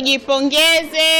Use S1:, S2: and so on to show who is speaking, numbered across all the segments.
S1: tujipongeze.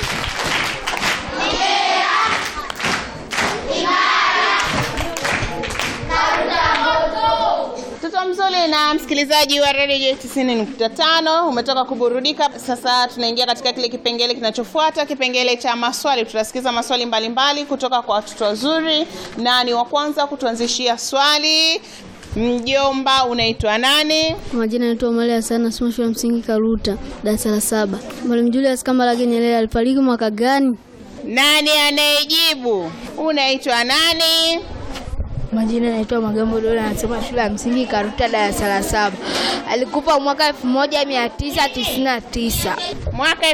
S1: Mtoto mzuri na msikilizaji wa redio 90.5 umetoka kuburudika. Sasa tunaingia katika kile kipengele kinachofuata, kipengele cha maswali. Tutasikiza maswali mbalimbali mbali kutoka kwa watoto wazuri, na ni wa kwanza kutuanzishia swali. Mjomba, unaitwa nani?
S2: Kwa majina naitwa Omari Hassan, nasoma shule ya msingi Karuta, darasa la saba. Mwalimu Julius Kambarage Nyerere alifariki mwaka gani?
S1: Nani anayejibu? Unaitwa nani?
S2: Majina naitwa Magambo Dola, anasoma shule ya msingi Karuta, darasa la saba. Alikufa mwaka 1999.
S1: Mwaka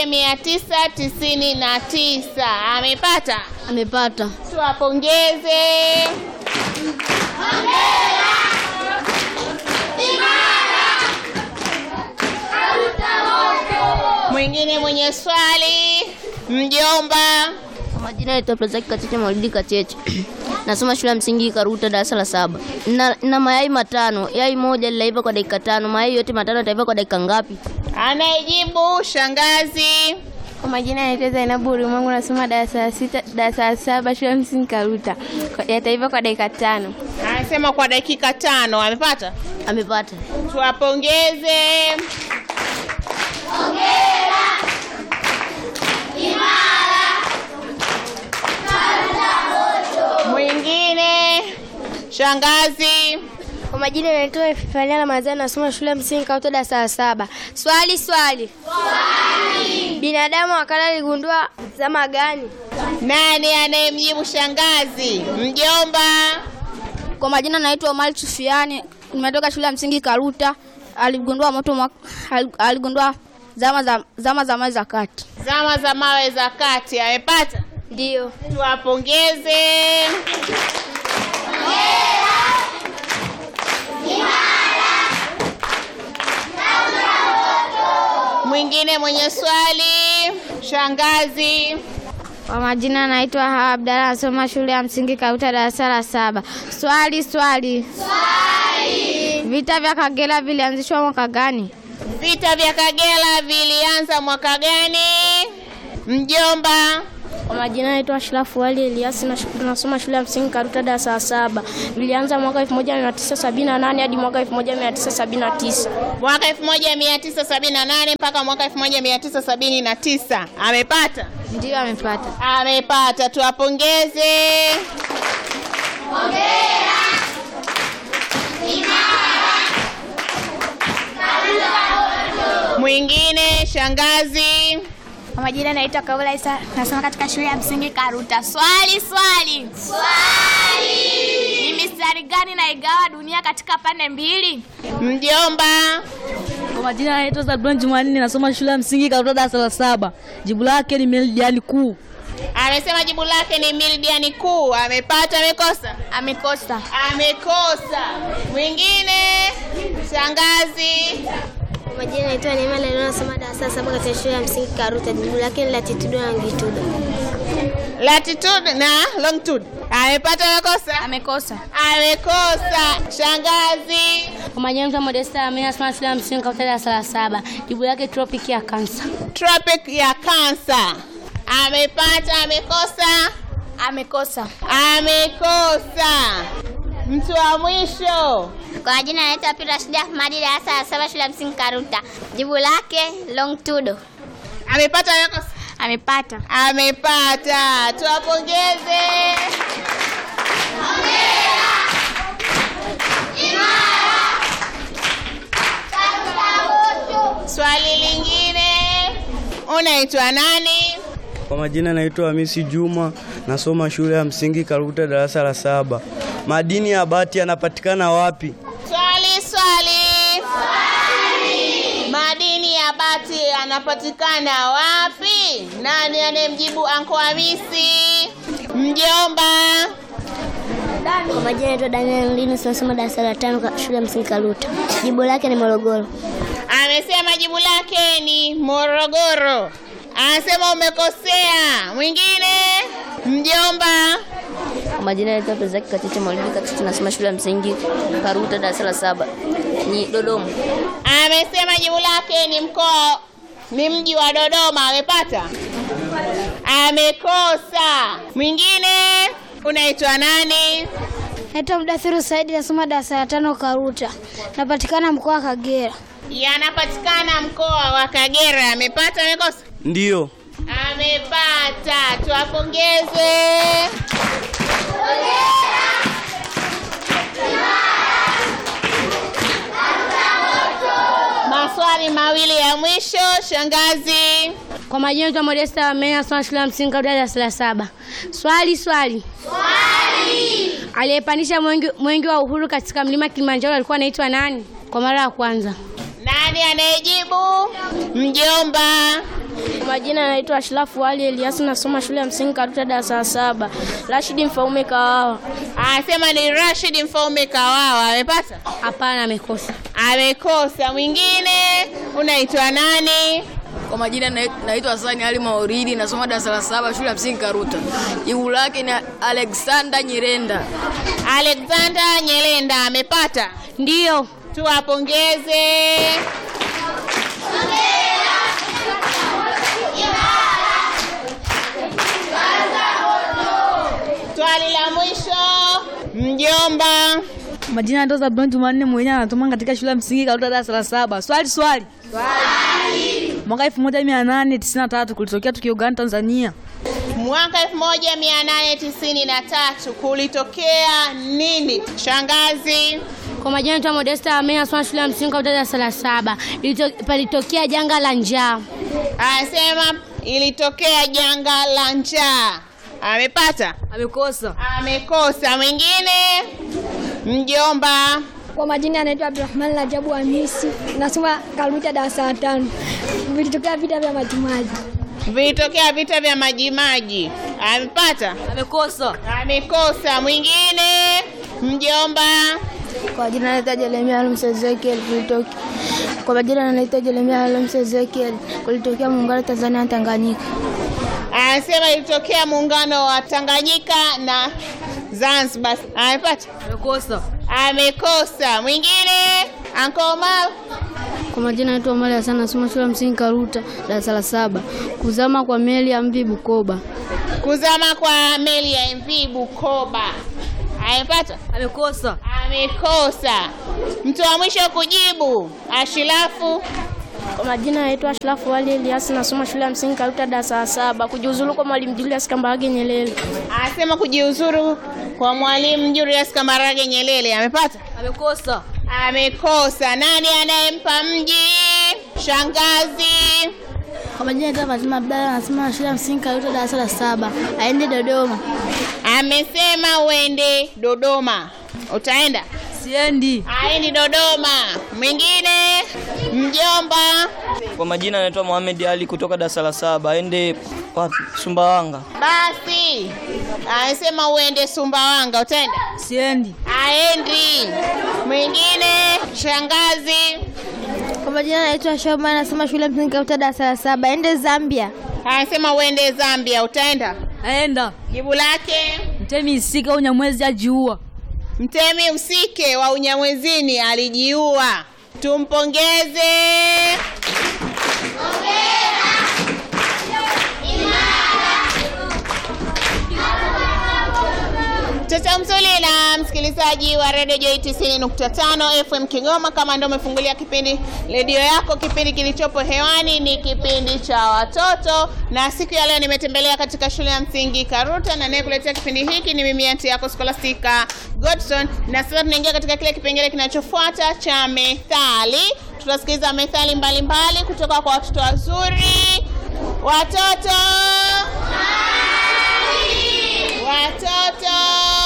S1: 1999. Amepata?
S2: Amepata.
S1: Tuwapongeze. Mwingine mwenye swali, mjomba.
S2: Kwa majina naitwa Plazaki Kacheche Maulidi Kacheche. Nasoma shule ya msingi Karuta darasa la saba. Na, na mayai matano. Yai moja lilaiva kwa dakika tano. Mayai yote matano yataiva kwa dakika ngapi?
S1: Anayejibu shangazi.
S3: Kwa majina naitwa Zainabu Ulimwengu, nasoma darasa la sita, darasa la saba shule ya msingi Karuta. Kwa- Yataiva kwa dakika tano.
S1: Anasema kwa dakika tano. Amepata?
S2: Amepata.
S1: Tuwapongeze. Mwingine shangazi.
S3: Kwa majina naitwa Efania Ramadhani, nasoma shule ya msingi Karuta darasa la saba. Swali swali. Swali. Binadamu wakala aligundua zama gani?
S1: Nani anayemjibu shangazi? Mjomba.
S2: Kwa majina naitwa Omar Sufiani, nimetoka shule ya msingi Karuta. Aligundua moto mwaka, aligundua zama za zama za mawe za kati.
S1: Zama za mawe za kati. Amepata?
S3: Ndio.
S1: Tuwapongeze. Mwingine mwenye swali, shangazi.
S3: Kwa majina naitwa Hawa Abdalla, nasoma shule ya msingi Karuta darasa la saba. Swali swali. Swali. Vita vya Kagera vilianzishwa mwaka gani?
S1: Vita vya Kagera vilianza mwaka gani? Mjomba.
S3: Kwa majina naitwa Ashrafu Ali Elias na nasoma shule ya msingi Karuta darasa la saba. Vilianza mwaka 1978 hadi mwaka 1979.
S1: Mwaka 1978 mpaka mwaka 1979. Amepata?
S3: Ndio amepata.
S1: Amepata. Tuwapongeze. Mwingine shangazi.
S3: Kwa majina naitwa Kaula Isa, nasoma katika shule ya msingi Karuta. Swali swali. Swali. Ni mistari gani naigawa dunia katika pande mbili?
S1: Mjomba.
S4: Kwa majina naitwa Zabron Jumanne, nasoma shule ya msingi Karuta darasa la saba. Jibu lake ni meridiani kuu.
S1: Amesema jibu lake ni meridiani kuu. Amepata, amekosa?
S3: Amekosa.
S1: Amekosa. Mwingine shangazi.
S3: Kwa majina naitwa Neema Lelo, nasoma darasa la saba katika shule ya msingi Karuta. Jibu lake ni latitudo na longitudo.
S1: Latitude na longitude. Amepata, amekosa?
S3: Amekosa.
S1: Amekosa. Shangazi.
S2: Kwa majina naitwa Modesta Amina, nasoma shule ya msingi Karuta darasa la saba. Jibu lake tropic ya kansa.
S1: Tropic ya kansa. Amepata, amekosa?
S3: Amekosa.
S1: Amekosa. Mtu wa mwisho.
S3: Kwa majina naitwa Pira Shida Ahmadi, darasa la saba shule ya msingi Karuta. Jibu lake longitudo.
S1: Amepata, amekosa?
S3: Amepata.
S1: Amepata. Tuwapongeze. Swali lingine. Unaitwa nani?
S5: Kwa majina naitwa Hamisi Juma, nasoma shule ya msingi Karuta darasa la saba. Madini ya bati yanapatikana wapi?
S1: Swali swali. Madini ya bati yanapatikana wapi? Nani anayemjibu Anko Hamisi? Mjomba.
S3: Kwa majina naitwa Daniel Linus, nasoma darasa la tano ka- shule ya msingi Karuta. Jibu lake ni Morogoro.
S1: Amesema jibu lake ni Morogoro. Anasema umekosea. Mwingine? Mjomba.
S2: Kwa majina naitwa Plazaki Kacheche Maulidi Kacheche, nasoma shule ya msingi Karuta darasa la saba. Ni Dodoma.
S1: Amesema jibu lake ni mkoa ni mji wa Dodoma. Amepata? Amekosa. Mwingine unaitwa nani?
S6: Naitwa Mdathiru Saidi, nasoma darasa la tano Karuta, napatikana mkoa wa Kagera.
S1: Yanapatikana mkoa wa Kagera. Amepata? Amekosa?
S5: Ndiyo.
S1: Amepata. Tuwapongeze. Maswali mawili ya mwisho, shangazi.
S3: Kwa majina naitwa Modesta Amena, nasoma shule ya msingi Karuta darasa la saba. Swali swali. Swali. Aliyepandisha mwengi, mwengi wa uhuru katika mlima Kilimanjaro alikuwa anaitwa nani? Kwa mara ya kwanza.
S1: Nani anayejibu? Mjomba.
S2: Kwa majina naitwa Ashrafu Ali Elias, nasoma shule ya msingi Karuta darasa la saba. Rashidi Mfaume Kawawa.
S1: Anasema ni Rashid Mfaume Kawawa. Amepata?
S3: Hapana, amekosa.
S1: Amekosa. Mwingine unaitwa nani?
S4: Kwa majina nai- naitwa Hasani Ali Mauridi, nasoma darasa la saba shule ya msingi Karuta. Jibu lake ni Alexander Nyirenda.
S1: Alexander Nyelenda. Amepata?
S3: Ndiyo.
S1: Tuwapongeze. Swali la mwisho, mjomba.
S4: Majina ya Ndoza Brown Jumanne mwenyewe anatoma katika shule ya msingi Karuta darasa la saba. Swali swali. Swali. Mwaka 1893 kulitokea tukio gani Tanzania?
S1: Mwaka 1893 kulitokea nini? Shangazi.
S3: Kwa majina naitwa Modesta Amena, nasoma shule ya msingi Karuta darasa la saba. Ilito- Palitokea janga la njaa.
S1: Anasema ilitokea janga la njaa. Amepata?
S4: Amekosa.
S1: Amekosa. Mwingine? Mjomba.
S6: Kwa majina anaitwa Abdurahman Rajabu Hamisi, nasoma Karuta darasa la tano. Vilitokea vita vya Majimaji.
S1: Vilitokea vita vya Majimaji. Amepata?
S4: Amekosa.
S1: Amekosa. Mwingine? Mjomba.
S2: Kwa jina naitwa Jeremia Alms Ezekiel kulitokea. Kwa majina naitwa Jeremia Alms Ezekiel kulitokea muungano Tanzania na Tanganyika.
S1: Anasema ilitokea muungano wa Tanganyika na Zanzibar. Amepata?
S4: Amekosa.
S1: Amekosa. Mwingine? Uncle Omar.
S2: Kwa majina naitwa Omari Hassan nasoma shule ya msingi Karuta darasa la saba. Kuzama kwa meli ya MV Bukoba.
S1: Kuzama kwa meli ya MV Bukoba. Amepata?
S4: Amekosa.
S1: Amekosa. Mtu wa mwisho kujibu, Ashilafu.
S2: Kwa majina naitwa Ashrafu Ali Elias nasoma shule ya msingi Karuta darasa la saba. Kujiuzulu kwa Mwalimu Julius Kambarage Nyerere.
S1: Anasema kujiuzuru kwa Mwalimu Julius Kambarage Nyerere. Amepata?
S4: Amekosa.
S1: Amekosa. Nani anayempa mji? Shangazi.
S2: Kwa majina naitwa Fatima Abdalla nasoma shule ya msingi Karuta darasa la saba. Aende Dodoma.
S1: Amesema uende Dodoma. Utaenda?
S4: Siendi.
S1: Aendi Dodoma. Mwingine? Mjomba.
S7: Kwa majina anaitwa Mohamed Ali kutoka darasa la saba. Aende wapi? Sumbawanga.
S1: Basi. Anasema uende Sumbawanga. Utaenda?
S4: Siendi.
S1: Aendi. Mwingine? Shangazi.
S2: Kwa majina naitwa Shoma nasoma shule ya msingi Karuta darasa la saba. Aende Zambia.
S1: Anasema uende Zambia. Utaenda?
S4: Aenda.
S1: Jibu lake
S4: Mtemi Isika Unyamwezi ajiua.
S1: Mtemi Msike wa Unyamwezini alijiua. Tumpongeze. Mtoto mzuri na msikilizaji wa Radio J 90.5 FM Kigoma, kama ndio umefungulia kipindi redio yako, kipindi kilichopo hewani ni kipindi cha watoto, na siku ya leo nimetembelea katika shule ya msingi Karuta, na nayekuletea kipindi hiki ni mimi anti yako Scholastica Godson, na sasa tunaingia katika kile kipengele kinachofuata cha methali. Tutasikiliza methali mbalimbali kutoka kwa watoto wazuri. Watoto watoto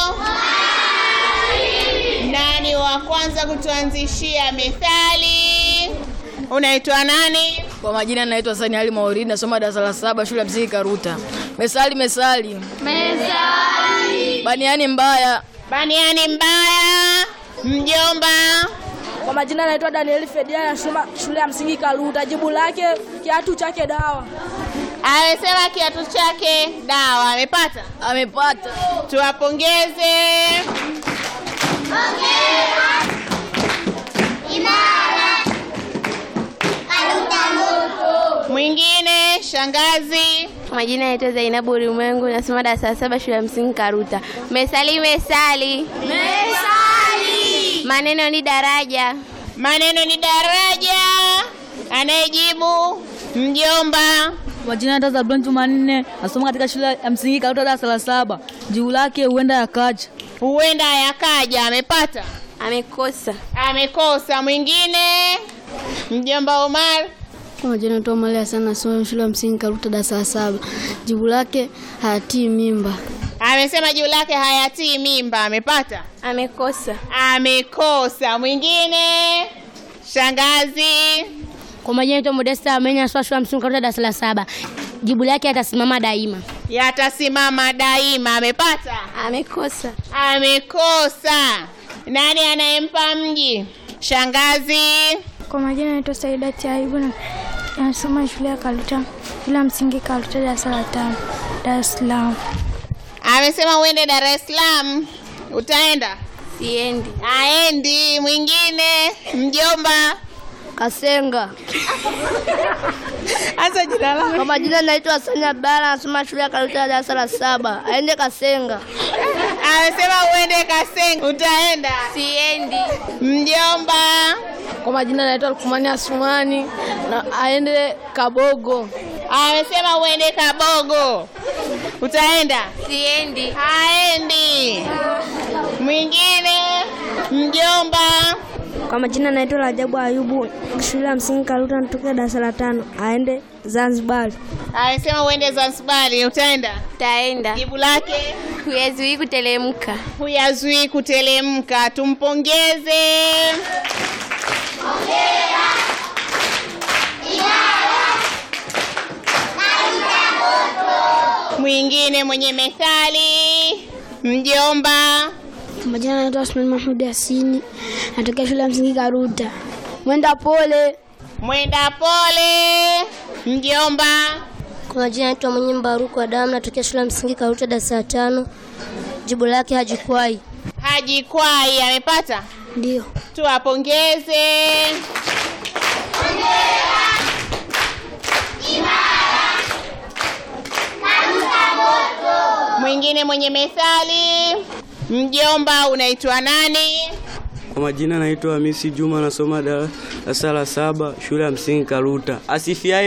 S1: nani wa kwanza kutuanzishia methali? Unaitwa nani?
S4: Kwa majina naitwa Hasani Ali Mauridi, nasoma darasa la saba shule ya msingi Karuta. Mesali mesali. Mesali. Baniani mbaya.
S1: Baniani mbaya. Mjomba.
S8: Kwa majina naitwa Daniel Fedia nasoma shule ya msingi Karuta. Jibu lake kiatu chake dawa.
S1: Amesema kiatu chake dawa. Amepata?
S4: Amepata.
S1: Tuwapongeze. Mwingine Mwingine shangazi.
S9: Majina yaitwa Zainabu Ulimwengu, nasoma darasa la saba shule ya msingi Karuta. Mesali mesali. Mesali. Maneno ni daraja.
S1: Maneno ni daraja. Anayejibu mjomba.
S4: Majina ya Zabulon Jumanne, nasoma katika shule ya msingi Karuta darasa la saba. Jibu lake huenda yakaja.
S1: Huenda yakaja. Amepata?
S9: Amekosa.
S1: Amekosa. Mwingine mjomba Omar.
S3: Kwa majina naitwa Omari Hassan nasoma shule ya msingi Karuta darasa la saba. Jibu lake hayatii mimba.
S1: Amesema juu lake hayatii mimba. Amepata?
S9: Amekosa.
S1: Amekosa. Mwingine shangazi.
S3: Kwa majina naitwa Modesta Amenya nasoma shule ya msingi Karuta darasa la saba. Jibu lake atasimama daima.
S1: Yatasimama daima. Amepata?
S9: Amekosa.
S1: Amekosa. Nani anayempa mji? Shangazi.
S6: Kwa majina naitwa Saidati Ayubu na nasoma shule ya Kaluta, shule ya msingi Kaluta darasa la tano, Dar es Salaam.
S1: Amesema uende Dar es Salaam. Utaenda?
S9: Siendi.
S1: Aendi. Mwingine mjomba.
S2: Kasenga.
S1: Anza jina lako.
S2: Kwa majina naitwa Hasani Abdalla, nasoma shule ya Karuta darasa la saba. Aende Kasenga.
S1: Amesema uende Kasenga. Utaenda?
S9: Siendi.
S1: Mjomba.
S8: Kwa majina naitwa Lukumani Asumani na aende Kabogo.
S1: Amesema uende Kabogo. Utaenda?
S9: Siendi.
S1: Haendi. Mwingine mjomba.
S6: Kwa majina naitwa Rajabu Ayubu, shule ya msingi Kaluta, natokea darasa la tano, aende Zanzibar.
S1: Amesema uende Zanzibari. Utaenda?
S9: Taenda.
S1: Jibu lake
S9: Huyazuii kutelemka.
S1: huyazuii kutelemka. Tumpongeze. Mwingine mwenye methali mjomba.
S3: Kwa majina naitwa Asmani Mahmud Yasini natokea shule ya msingi Karuta. Mwenda pole.
S1: Mwenda pole mjomba.
S2: Kwa majina naitwa Mwenye Mbaruku Adamu, natokea shule ya msingi Karuta darasa la tano. Jibu lake hajikwai.
S1: Haji Kwai amepata,
S3: Ndio.
S1: tuwapongeze. Mwingine mwenye methali mjomba, unaitwa nani?
S5: Kwa majina naitwa Hamisi Juma, nasoma darasa la saba shule ya msingi Karuta. Asifiaye